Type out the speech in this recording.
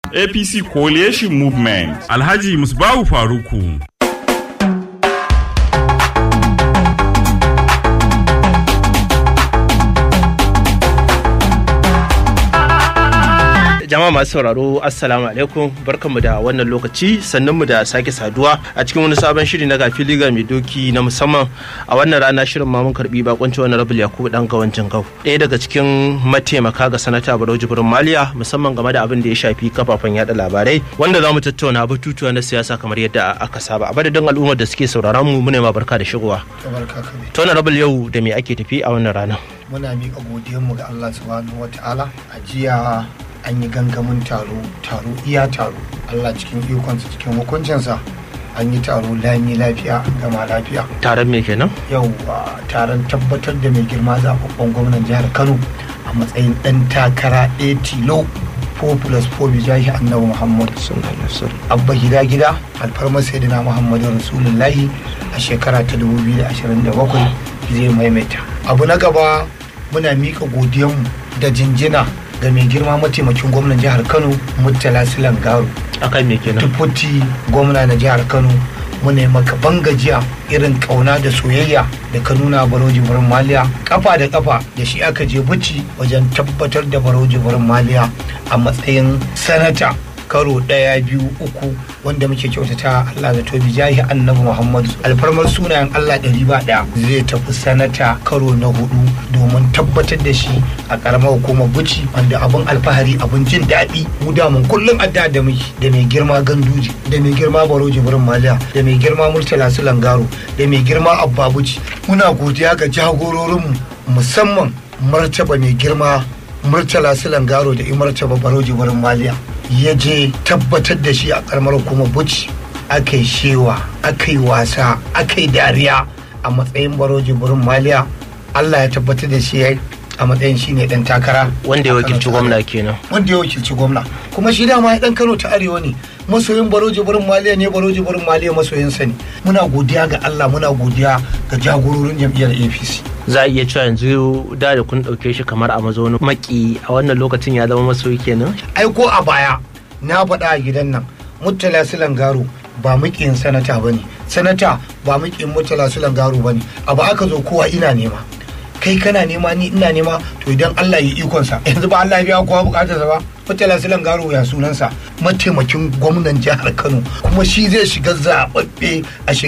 APC Coalition Movement. Alhaji Musbahu Faruku. jama'a masu sauraro assalamu alaikum barkanmu da wannan lokaci sannan mu da sake saduwa a cikin wani sabon shiri na gafi liga mai doki na musamman a wannan rana shirin ma mun karbi bakonci wani rabul yakubu dan gawancin gau ɗaya daga cikin mataimaka ga sanata barau jibrin maliya musamman game da abin da ya shafi kafafen yada labarai wanda za mu tattauna batutuwa na siyasa kamar yadda aka saba a madadin al'ummar da suke sauraron mu mune ma barka da shigowa to na rabul yau da me ake tafi a wannan rana muna miƙa godiyanmu ga Allah subhanahu wataala a jiya an yi gangamin taro taro iya taro Allah cikin ikonsa cikin hukuncinsa an yi taro lami lafiya an gama lafiya taron me kenan yau taron tabbatar da mai girma zaɓaɓɓen gwamnan jihar Kano a matsayin ɗan takara ɗaya tilo 4 plus 4 bijahi annabi Muhammad abba gida gida alfarmar sayyidina Muhammadu Rasulullahi a shekara ta 2027 zai maimaita abu na gaba muna miƙa godiyanmu da jinjina ga mai girma mataimakin gwamnan jihar kano murtala silan garu akan me kenan tufuti gwamna na jihar kano muna maka bangajiya irin kauna da soyayya da ka nuna baroji barin maliya kafa da kafa da shi aka je buci wajen tabbatar da baroji barin maliya a matsayin sanata karo ɗaya biyu uku wanda muke kyautata Allah da tobi jahi annabi Muhammadu alfarmar sunayen Allah ɗari ba ɗaya zai tafi sanata karo na hudu domin tabbatar da shi a ƙaramar hukumar buci wanda abin alfahari abin jin daɗi mu da mun kullum adda da muke da mai girma ganduji da mai girma baro jibrin maliya da mai girma murtala su langaro da mai girma abba buci muna godiya ga jagororinmu musamman martaba mai girma murtala su langaro da imartaba baro jibrin maliya ya je tabbatar da shi a karamar kuma buci aka yi shewa aka yi wasa aka yi dariya a matsayin baroji burin maliya allah ya tabbatar da shi a matsayin shi ne dan takara wanda ya wakilci gwamna kenan wanda ya wakilci gwamna kuma shi dama ya dan kano ta arewa ne masoyin baroji burin maliya ne baroji burin maliya masoyinsa ne muna godiya ga allah muna godiya ga jagororin jam'iyyar apc za a iya cewa yanzu da da kun ɗauke shi kamar a mazaunin maki a wannan lokacin ya zama masoyi kenan ai ko a baya na faɗa a gidan nan murtala silan garo ba muƙin sanata ba ne sanata ba muƙin murtala silan garo ba ne abu aka zo kowa ina nema kai kana nema ni ina nema to idan Allah ya ikonsa yanzu ba Allah ya biya kowa bukatarsa ba murtala silan garo ya sunansa mataimakin gwamnan jihar Kano kuma shi zai shiga zaɓaɓɓe a